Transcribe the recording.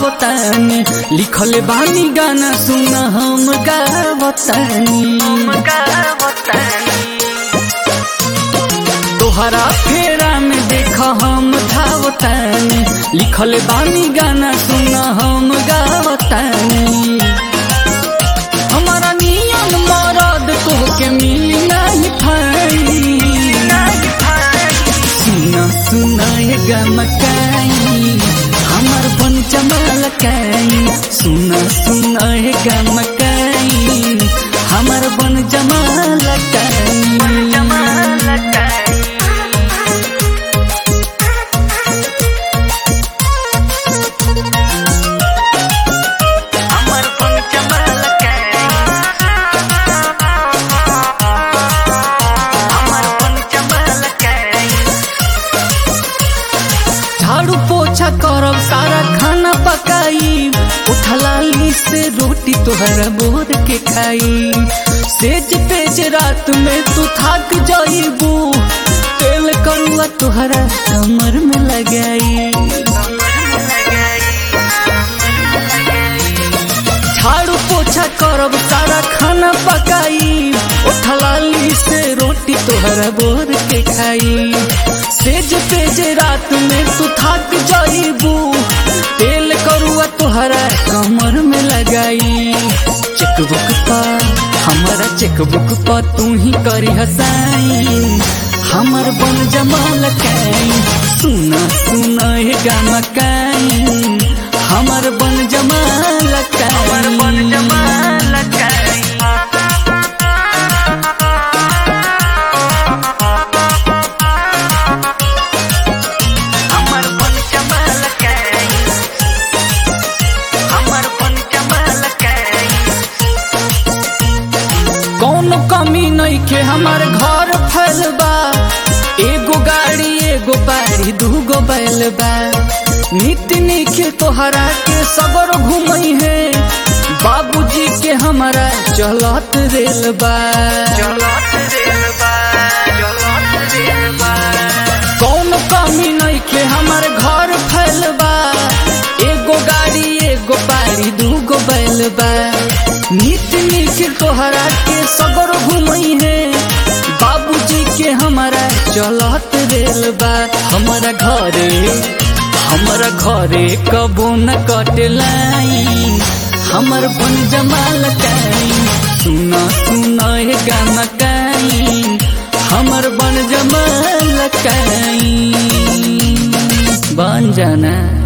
गावतानी लिखल बानी गाना सुन हम गावतानी तोहरा फेरा में देख हम धावतानी लिखल बानी गाना सुन हम गावतानी हमारा नियन मरद तोहके मिली नहीं भाई सुना सुना ये गमकाई हमर बन जमलकाई सुना सुना ये गमकाई हमर बन जमलकाई हमर बन जमलकाई हमर बन जमलकाई झाड़ू पोछा करब सारा खाना पकाई उठलाली से रोटी तोहरा बोर के खाई सेज पेज रात में तू थक जाइबू तेल करुआ तोहरा कमर में लगाई झाड़ू पोछा करब सारा खाना पकाई उठलाली से रोटी तोहरा बोर के खाई सेज पेज रात में तू थक जाइबू तेल करुआ तोहरा कमर में लगाई चेकबुक पर हमारा चेकबुक पर तू ही करी हसाई हमर बन जमाल काई सुना सुना हे गमकाई हमर बन जमाल हमर बन जमलकाई हमर बन जमलकाई हमर बन जमलकाई कौन कमी नहीं के हमार घर फैल बा एगो गाड़ी एगो बाड़ी दूगो बैल बा नित्य निखिल तोहरा के सबर घूमई है बाबूजी के हमारा चलत रेल बा चलत रेलबा चलत रेलबा कौन कमी नहीं के हमार घर फैल बा एगो गाड़ी एगो बाड़ी दूगो बैल बा नित्य निखिल तोहरा के सगर घूमई है बाबूजी के हमारा चलत रेल बा हमारा घरे हमारा घरे कबो न कटलाई हमर बन जमाल काई सुना सुना हे गाना काई हमर बन जमाल काई बन जाना